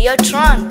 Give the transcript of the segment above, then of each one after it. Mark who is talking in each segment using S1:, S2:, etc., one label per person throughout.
S1: Yo, Tron.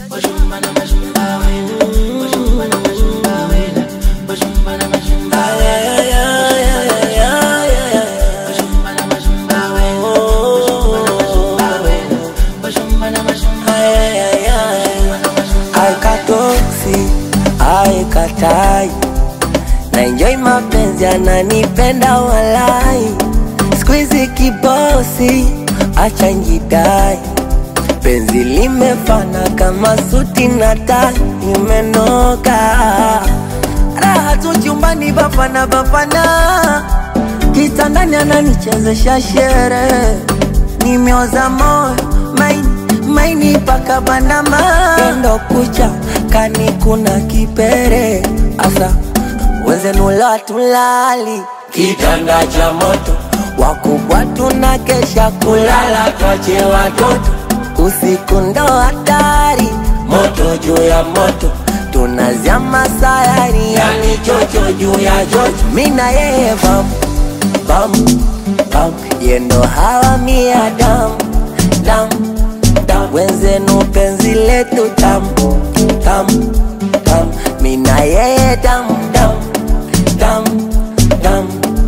S2: Aikatoksi, aikatai na enjoy mapenzi, ananipenda walai, squeeze kibosi, acha njidai, penzi limefana kama suti na tai, imenoka raha tu chumbani, bafana bafana, kitandani ananichezesha shere, nimeoza moyo maini maini paka bandama endo kucha kani kuna kipere asa wenzenula tulali kitanda cha moto wakubwa tuna kesha kulala twache watoto usiku ndo hatari moto juu ya moto tunazama sayari yani chocho juu ya chocho mina yeye bam bam bam yendo hawa mia dam dam dam wenzenu penzi letu tam tam tam mina yeye dam dam dam dam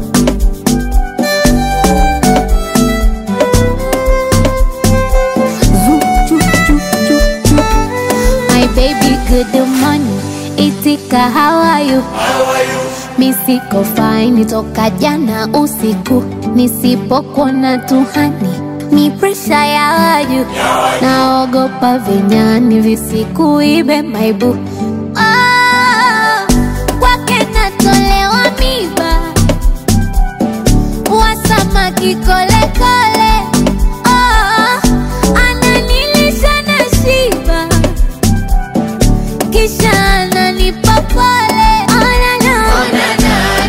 S3: My baby good morning, itika how are you? Mi siko fine toka jana usiku, nisipokuona tuhani ni presha ya waju, naogopa vinyani visikuibe maibu Ah, kwake natolewa miba wasamaki kolekole Ah, ananilisha na shiba kisha ananipa pole Oh, na, na.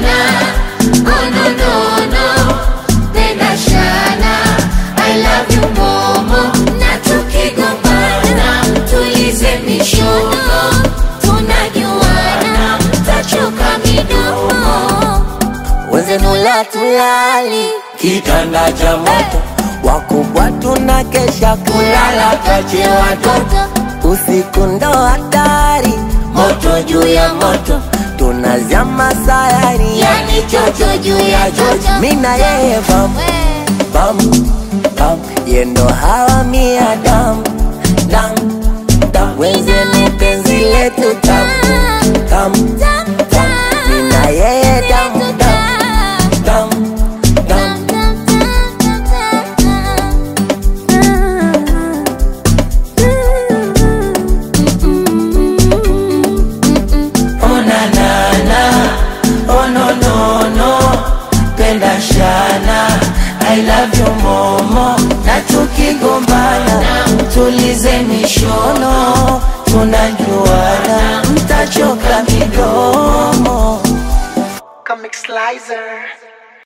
S3: Na tukigombana, tulize mishono, tunajuana, tachoka midomo
S2: wenzenula tulali kitanda cha moto wakubwa tuna kesha kulala twache watoto usiku ndo hatari moto juu ya moto tunazama sayari yani chocho juu ya chocho mina yeye bam bam bam yendo hawa mia dam dam dam wenzeni penzi letu tam tam tam mina yeye dam dam dam dam Oh na na na, oh no no no, penda shana, I love you momo, na tukigombana, tulize mishono, tunajuana, mtachoka midomo.
S4: Comic Slicer.